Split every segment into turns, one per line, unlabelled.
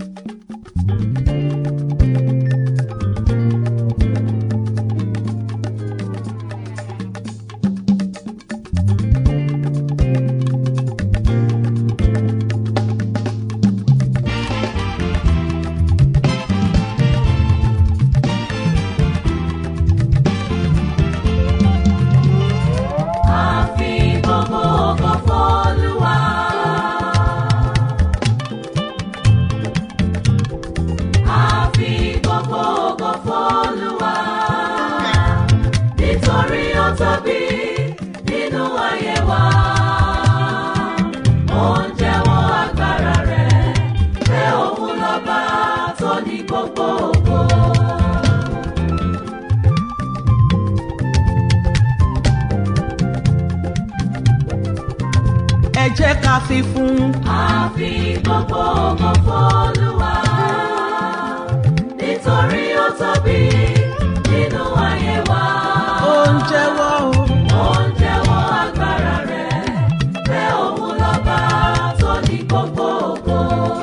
Àfi gbogbo ògo f'Olúwa. Àfi gbogbo ògo f'Olúwa. Nítorí ó tóbi nínú ayé wa. Ó ń jẹ́wọ́ agbára rẹ̀ pé òun lọ́ba tó ní gbogbo ògo.
ẹ jẹ́ ká fi fún
Àfi gbogbo ògo f'Olúwa. Nítorí ó tóbi nínú ayé wa.
ó ń jẹ́wọ́ o.
Ó ń jẹ́wọ́ agbára rẹ̀ pé òun lọ́ba tó ní gbogbo ògo.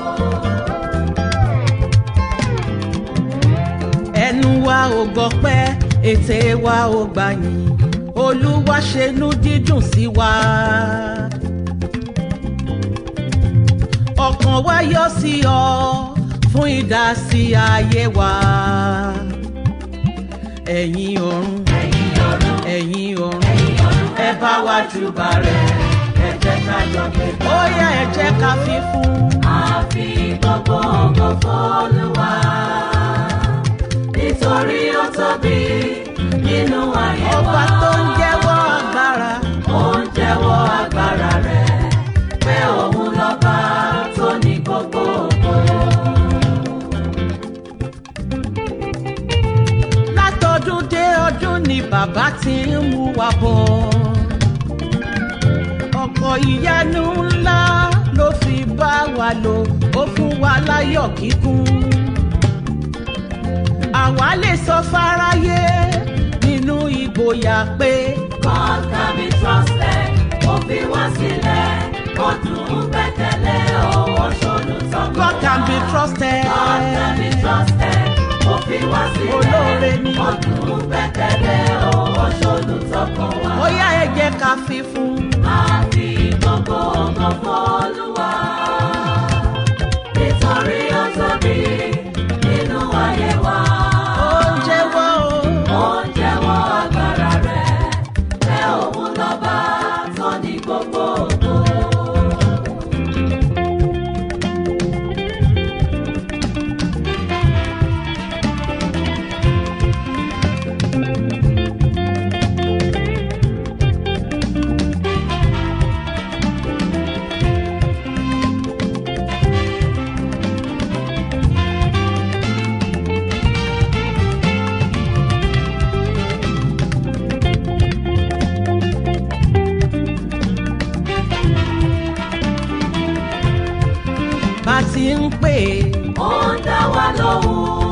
ẹnu wa ò gbọpẹ́ ètè wa ò gbàyìn olúwa ṣenú dídùn sí wa. ọkàn wa yọ sí ọ fún ìdásí ayé wa. ẹ̀yin ọ̀run
Ẹ̀yin ọ̀run,
ẹ̀yin ọ̀run
ẹ̀yin ọ̀run,
ẹ bá wa júbà rẹ̀
ẹ jẹ́ ká jọ gbé ga.
ó yá ẹ jẹ́ ká fi fún.
Àfi gbogbo ògo f'Olúwa. Nítorí ó tóbi nínú ayé wa.
ọba tó ń jẹ́wọ́ agbára.
Ó ń jẹ́wọ́ agbára rẹ̀ pé òun lọ́ba tó ní gbogbo ògo.
látọdún dé ọdún ni bàbá ti ń mú wa bọ̀. ọkọ̀ ìyanu ńlá ló fi bá wa lò ó fún wa láyọ̀ kíkún. àwa lè sọ fáráyé nínú ìgboyà pé
God can be trusted, ó fi wá sílẹ̀, ó dùn ún gbẹ́kẹ̀lé, ó ṣolú tọkàn
God can be
wá.
trusted.
God can be trusted, ó fi wá sílẹ̀,
Olóore ni.
ó dùn ún gbẹ́kẹ̀lé, ó ṣolú tọkàn wá.
ó yá ẹ jẹ́ ká fi fún.
Àfi gbogbo ògo f'Olúwa. Nítorí ó tóbi nínú ayé wa.
ó ń jẹ́wọ́ o.
Ó ń jẹ́wọ́ agbára rẹ̀ pé òun lọ́ba tó ní gbogbo ògo.
bá ti ń pè é.
Ó ń dá wa lóhùn.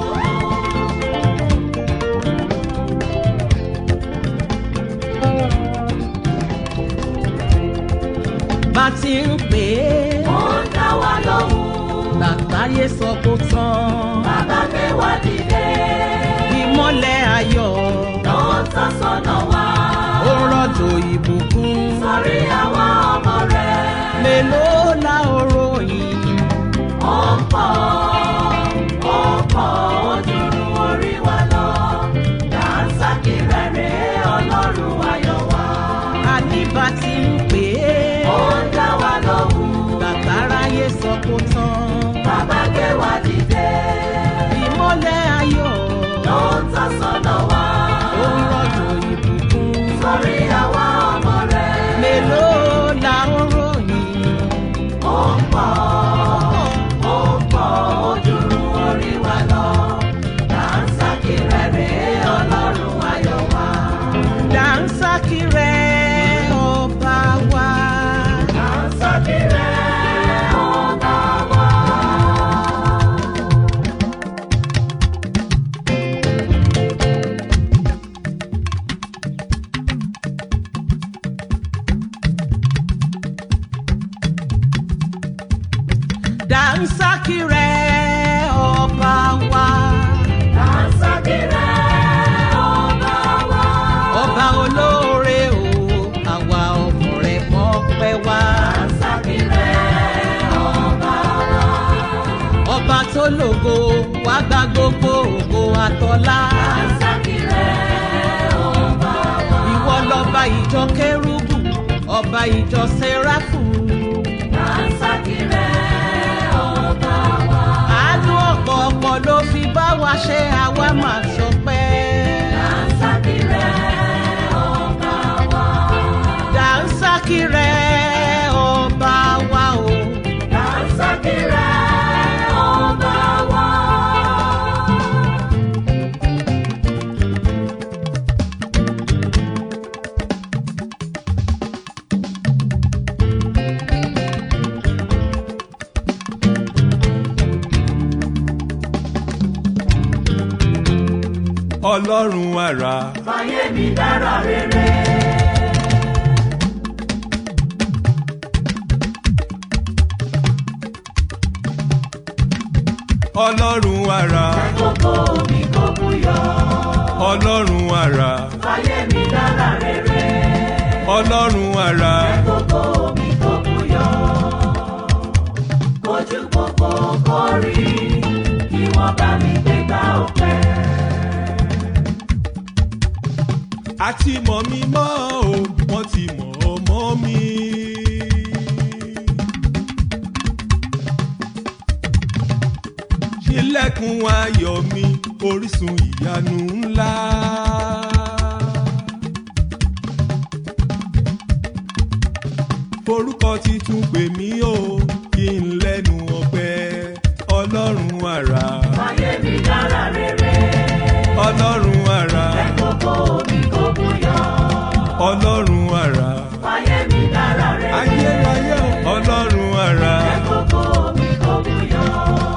bá ti ń pè é.
Ó ń dá wa lóhùn.
làgbáyé sọ kó tán.
Bàbá gbé wa dìde.
ìmọ́lẹ̀ ayọ̀
Ló ń tọ́ sọ́nà wa.
ó rọ̀jò ìbùkún.
Sórí àwọn ọmọ rẹ̀.
mélòó la ó ròyìn.
Ó pọ̀, ó pọ̀, ó dùrù orí wa lọ. Dàńsákì rẹ̀ rèé Ọlọ́run ayọ̀ wa.
àní bá ti ń pè é.
Ó ń dá wa lóhùn.
làgbáráyé sọ kó tán.
Bàbá gbé wa dìde.
ìmọ́lẹ̀ ayọ̀
Ló ń tọ́ sọ́nà wa.
ó rọ̀jò ìbùkún.
Sórí àwọn ọmọ rẹ̀.
mélòó la ó ròyìn.
Ó pọ̀, ó pọ̀, ó dùrù orí wa lọ. Dàńsákì rẹ̀ rèé Ọlọ́run ayọ̀ wa.
dànsákì rẹ̀ ọba wa.
Dàńsákì rẹ̀ ọba wa.
tó lògo wá gba gbogbo ògo àtọ́lá.
Dànsákì rẹ̀ ọba wa.
ìwọ lọba ìjọ kérúbù ọba ìjọ sẹ́ráfù.
Dànsákì rẹ̀ ọba wa.
àánú ọ̀pọ̀ ọ̀pọ̀ ló fi bá wa ṣe àwa máa sọpẹ́.
Dànsákì rẹ̀ ọba wa.
dànsákì rẹ̀ ọba wa o.
Dànsákì rẹ̀ ọba wa.
ọlọ́run àrà
Fáyé mi dára rere.
ọlọ́run àrà
Gbogbo mi kò búyọ̀.
ọlọ́run àrà
Fáyé mi dára rere.
ọlọ́run àrà
Gbogbo mi kò búyọ̀. Kojú gbogbo kórì. Kí wọ́n bá mi gbégbá ọpẹ́.
àti mọ̀ mi mọ́ o wọ́n ti mọ̀ ọ́ mọ́ mi. ṣílẹ̀kùn ayọ̀ mi orísun ìyanu ńlá. forúkọ titun pè mí o kí n lẹ́nu ọpẹ́ ọlọ́run àrà
Fáyé mi dára rere.
ọlọ́run àrà
Gbogbo mi kò búyọ̀.
ọlọ́run àrà
Fáyé mi dára rere.
ayérayé o, ọlọ́run àrà
Gbogbo mi kò búyọ̀.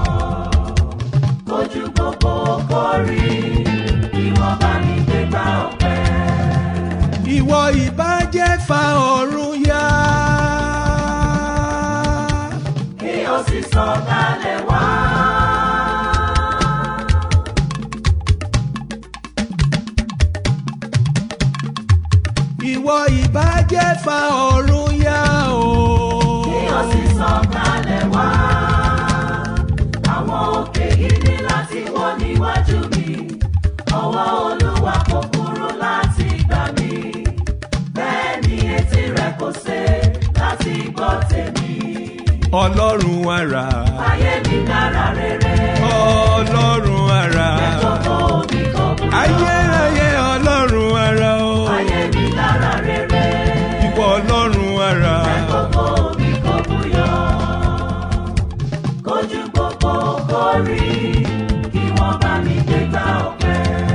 Kojú gbogbo kórì. Kí wọ́n bá mi gbégbá ọpẹ́.
ìwọ ìbàjẹ́ fa ọ̀run yá.
Kí o sì sọ̀kalẹ̀ wá.
ìwọ ìbàjẹ́ fa ọ̀run yá o.
Kí o sì sọ̀kalẹ̀ wá. Àwọn òkè yìí ní láti wọ́ níwájú mi. Ọwọ́ Olúwa kò kúrú láti gbà mí. Bẹ́ẹ̀ ni etí rẹ̀ kò ṣe láti gbọ́ tèmi.
ọlọ́run àrà
Ayé mi dára rere.
ọlọ́run àrà
Gbogbo mi kò kúrò.
ayérayé ọlọ́run àrà o.
Ayé mi dára rere.
ìwọ ọlọ́run àrà
Gbogbo mi kò búyọ̀. Kojú gbogbo kórì. Kí wọ́n bá mi gbégbá ọpẹ́.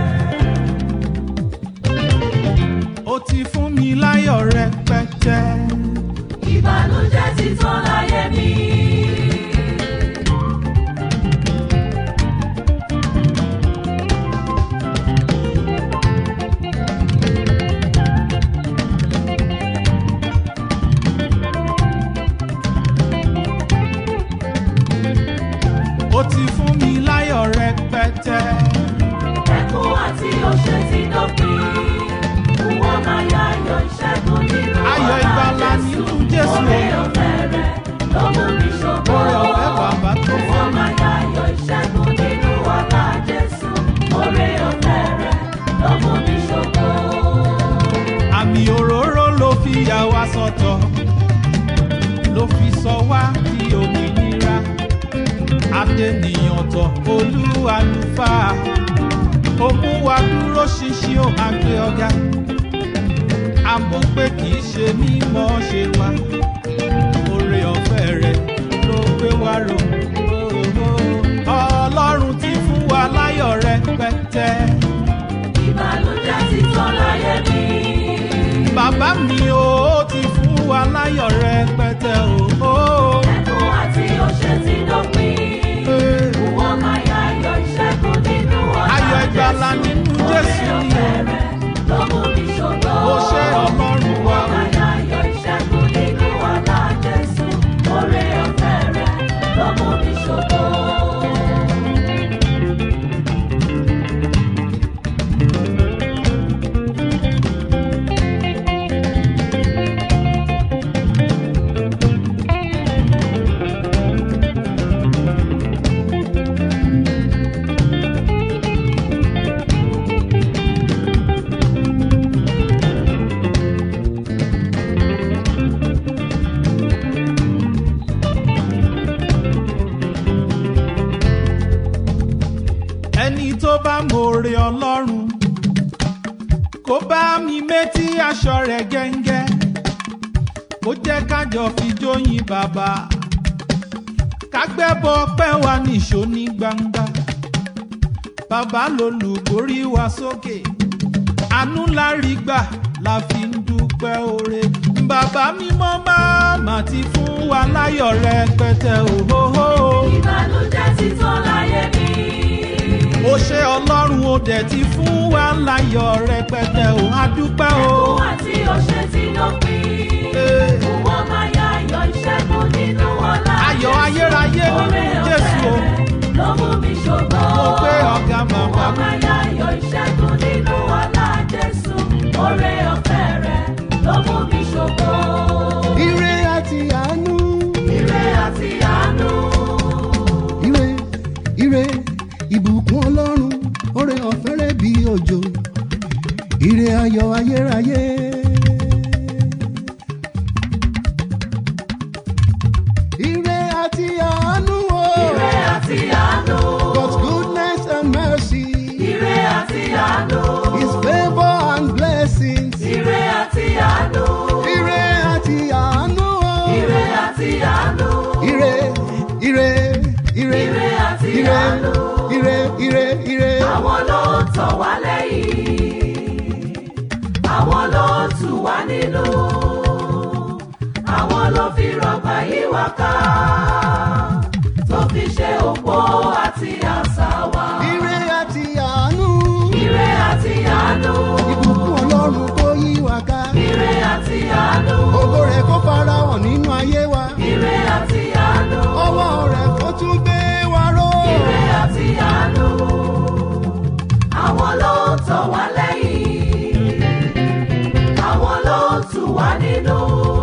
ó ti fún mi láyọ̀ rẹpẹtẹ.
ìbànújẹ́ ti tán láyé mi.
ó ti fún mi láyọ̀ rẹpẹtẹ.
ẹkún àti òṣè ti dópin. wọ́n máa yá ayọ̀ ìṣẹ́gun nínú
Ayọ̀
ọlá
ìgbàlà
Jésù.
nínú Jésù.
Oore ọ̀fẹ́ rẹ̀ ló mú mi ṣògo.
Oore ọ̀fẹ́ bàbá tó fún
wọ́n
mi.
máa yá ayọ̀ ìṣẹ́gun nínú ọlá Jésù. Oore ọ̀fẹ́ rẹ̀ ló mú mi ṣògo.
àmì òróró ló fi yà wá sọ́tọ̀ ló fi sọ wá di òmìnira adẹnìyàn tọ̀ olúwalùfáà ó mú wa dúró ṣinṣin ó máa gbé ọ̀gá a mọ̀ pé kì í ṣe mímọ́ ṣe wa oore ọ̀fẹ́ rẹ̀ ló gbé wa rò ọlọ́run ti fún wa láyọ̀ rẹpẹtẹ.
ìbànújẹ́ ti tán láyé mi.
bàbá mi ò ó ti fún wa láyọ̀ rẹpẹtẹ o.
ẹkún àti òṣè ti dópin. Wọ́n máa yá ayọ̀ ìṣẹ́gun nínú ọ̀la
Ayọ̀ ìgbàlà nínú Jésù ni o.
Oore ọ̀fẹ́ rẹ̀ ló mú mi ṣògo.
Ó ṣé Ọlọ́run wa.
Wọ́n máa yá ayọ̀ ìṣẹ́gun nínú ọ̀la Jésù. Oore ọ̀fẹ́ rẹ̀ ló mú mi ṣògo.
ẹni tó bá mòrè ọlọ́run kó bá mi métí aṣọ rẹ̀ gẹ́ngẹ́ kó jẹ́ kájọ fi jóyin bàbá kágbẹ́bọ pẹ́ wa nìṣó ní gbangba bàbá lolùborí wa sókè àánú la rí gbà la fi ń dúpẹ́ oore bàbá mímọ́ máa mà ti fún wa láyọ̀ rẹpẹtẹ òhóhó.
ìbànújẹ́ ti tán láyé mi.
ó ṣe ọlọ́run ó dẹ̀ ti fún wa láyọ̀ rẹpẹtẹ ò á dúpẹ́ o.
Ẹkún àti ọ̀ṣẹ́ ti dópin.
Ee.
Fún wọn máa ya ayọ̀ ìṣẹ́gun nínú ọlá.
Ayọ̀ ayérayé nínú
Oore
Jésù o.
ọ̀fẹ́ rẹ̀ ló mú mi ṣògo.
mo gbé ọ̀gá màmá
Wọ́n máa ya ayọ̀ ìṣẹ́gun nínú ọlá Jésù. Oore ọ̀fẹ́ rẹ̀ ló mú mi ṣògo.
ire àti àánú
Ire àti àánú.
ire ire ìbùkún ọlọ́run oore ọ̀fẹ́ rẹ̀ bí òjò ire ayọ̀ ayérayé. ire àti àánú o
Ire àti àánú.
God's goodness and mercy
Ire àti àánú.
his favour and blessings
Ire àti àánú.
ire àti àánú o
Ire àti àánú.
ire ire ire
Ire àti
ire
àánú.
ire ire ire.
Àwọn ló ń tọ̀ wá lẹ́yìn. Àwọn ló ń tù wá nínú. Àwọn ló fi rọgbà yí wa ká. Tó fi ṣe òpó àti àṣà wa.
ire àti àánú
Ire àti àánú.
ìbùkún ọlọ́run kó yí wa ká
Ire àti àánú.
ògo rẹ̀ kó fara hàn nínú ayé wa
Ire àti àánú.
ọwọ́ rẹ̀ kó tún gbé wa ró
Ire àti àánú. Àwọn ló ń tọ̀ wá lẹ́yìn. Àwọn ló ń tù wá nínú.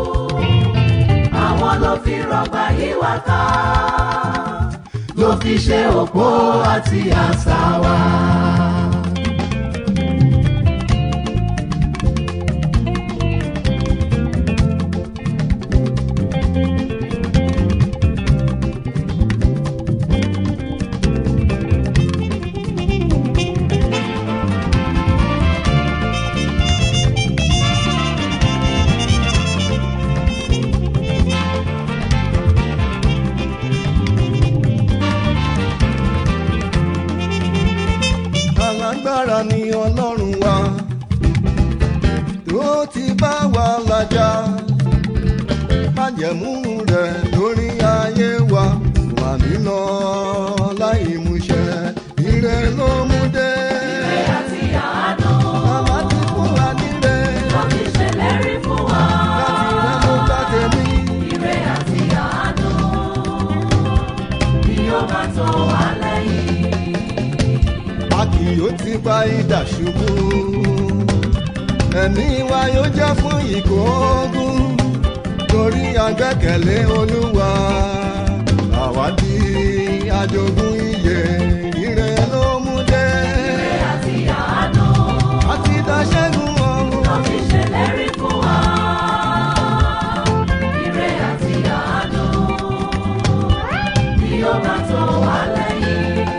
Àwọn ló fi rọgbà yí wa ká. Ló fi ṣe òpó àti àṣà wa.
alágbára ni ọlọ́run wa tó ti bá wa làjà májẹ̀mú rẹ̀ lórí ayé wa wà nílọ láì múṣẹ ire ló mú dé
Ire àti àánú.
bàbá ti fún wa níre
Ló fi ṣèlérí fún wa.
láti rẹ́ ló bá tèmi.
Ire àti àánú. Bí ó bá tó wá lẹ́yìn.
a kì yóò ti gba idà ṣubú ẹ̀mí wa yóò jẹ́ fún ìkógun torí agbẹ́kẹ̀lé olúwa àwa di àjogún iye ire ló mú dé
Ire àti àánú.
àti dáṣẹ́gun ọ̀run
Ló fi ṣèlérí fún wa. Ire àti àánú. Bí ó bá tó wá lẹ́yìn.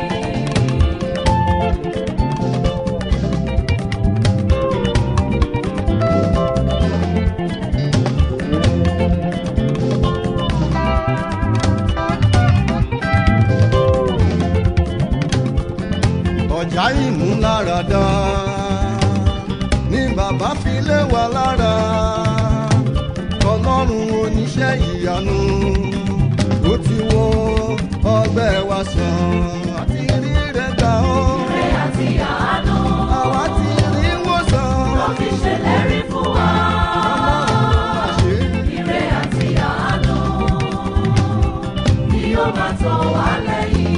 ọjà ìmúláradá ní bàbá fi lé wa lára ọlọ́run oníṣẹ́ ìyanu ó ti wo ọgbẹ́ wa sàn àti rí rẹ̀ gbà ó
Ire àti àánú.
àwa ti rí wòsàn
Ló fi ṣèlérí fún wa.
àṣẹ
Ire àti àánú. Bí ó bá tó wá lẹ́yìn.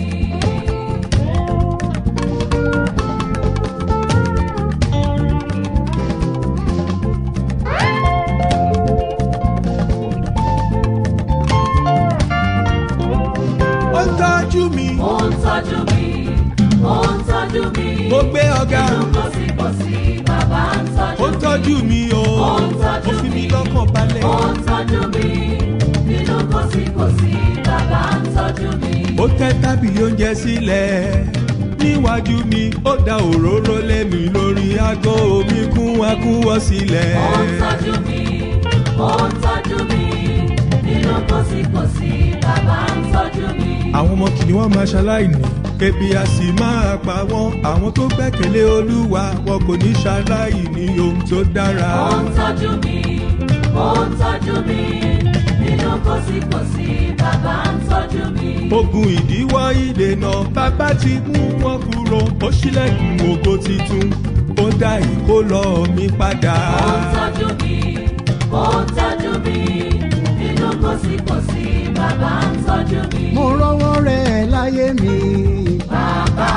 ó ń tọ́jú mi
Ó ń tọ́jú mi, ó ń tọ́jú mi.
mo gbé ọ̀gá
Nínú kòsíkòsí, bàbá ń
ó ń
tọ́jú mi.
tọ́jú mi o
Ó ń tọ́jú
ó fi mi
mi.
lọ́kàn balẹ̀
Ó ń tọ́jú mi. Nínú kòsíkòsí, bàbá ń tọ́jú mi.
ó tẹ́ tábìlì oúnjẹ sílẹ̀
níwájú mi ó da òróró lé mi lórí aago mi kún akúwọ́ sílẹ̀.
ó ń tọ́jú mi ó ń tọ́jú mi nínú kòsíkòsí bàbá ń tọ́jú mi.
àwọn ọmọ kìnìún wọn máa ṣaláìní ebi a sì máa pa wọn àwọn tó gbẹ́kẹ̀lé olúwa wọn kò ní ṣaláìní ohun tó dára.
ó ń tọ́jú mi ó ń tọ́jú mi nínú kòsíkòsí bàbá ń tọ́jú mi.
ogun ìdíwọ́ ìdènà bàbá ti mú wọn kúrò ó ṣílẹ̀kùn ògo titun ó dá ìkólọ mi padà.
ó ń tọ́jú mi ó ń tọ́jú mi nínú kòsíkòsí bàbá ń tọ́jú mi.
mo rọwọ́ rẹ̀ láyé mi.
bàbá.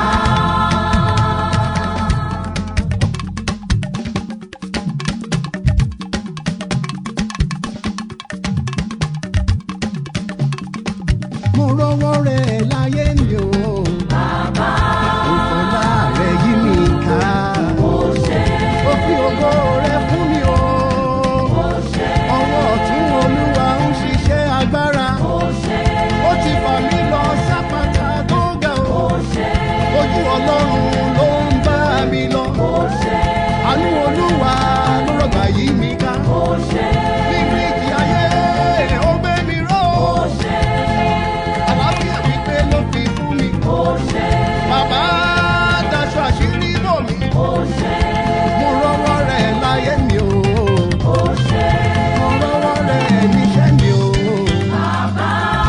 mo rọwọ́ rẹ̀ láyé mi o.
bàbá
ìfọ̀lá rẹ̀ yí mi ká.
ó ṣe
ó fi ògo rẹ̀ fún mi o.
ó ṣe
ọwọ́ ọ̀tún olúwa ń ṣiṣẹ́ agbára.
ó ṣe
ó ti fà mí lọ sápàtà tó ga o.
ó ṣe
ojú ọlọ́run ló ń bá mi lọ.
ó ṣe
àánú olúwa ló rọ̀gbà yí mi ká.
ó ṣe
nínú ìjì ayé ó gbé mi ró.
ó ṣe
àlàáfíà pípé ló fi fún mi.
ó ṣe
bàbá daṣọ àṣírí bò mí.
ó ṣe
mo rọwọ́ rẹ̀ láyé mi o.
ó ṣe
mo rọwọ́ rẹ̀ níṣẹ́ mi o.
bàbá.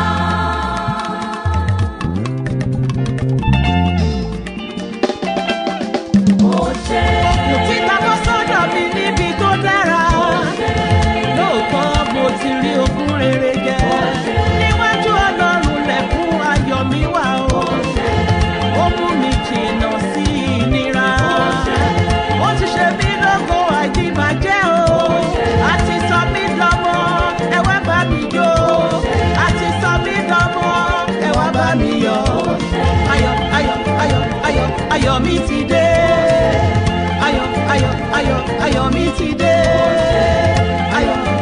ó ṣe
Títa bọ́ sọ́dọ̀ mi níbi tó dára. Lóòótọ́ mo ti rí ogún rere jẹ. Níwájú ọlọ́run lẹ̀kún ayọ̀ mi wà o. Ó mú mi jìnnà sí ìnira. Ó ti ṣe mí lógo àìdíbàjẹ́ o. A ti sọ mí dánmọ́, ẹ wá bá mi jó. A ti sọ mí dánmọ́, ẹ wá bá mi yọ̀. Ayọ̀ ayọ̀ ayọ̀ ayọ̀ ayọ̀ mi ti dé ayọ̀ ayọ̀ ayọ̀ ayọ̀ mi ti dé ayọ̀